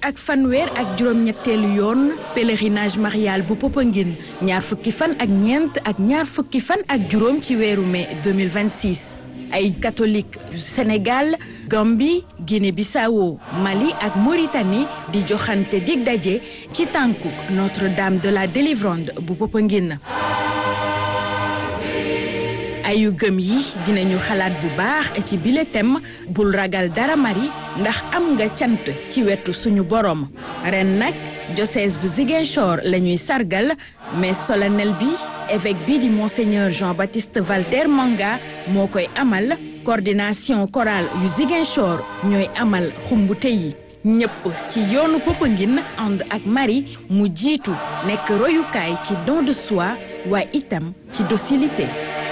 ak fanweer ak juróom-ñetteelu yoon pèlerinage marial bu Popenguine ñaar fukki fan ak ñeent ak ñaar fukki fan ak juróom ci weeru mai 2026 ay catholique yu Sénégal Gambie Guinée-Bissau Mali ak Mauritanie di joxante dig daje ci tànkuk Notre-Dame de la Délivrande bu Popenguine ayu gëm yi dinañu xalaat bu baax ci bile thème bul ragal dara mari ndax am nga cant ci wetu suñu borom ren nag diocèse bu Ziguinchor la ñuy sargal mais solennel bi évêque bi di monseigneur Jean-Baptiste Valter Manga moo koy amal coordination chorale yu Ziguinchor ñooy amal xumbute yi ñëpp ci yoonu Popenguine ànd ak Marie mu jiitu nekk royukaay ci don de soi waaye itam ci docilité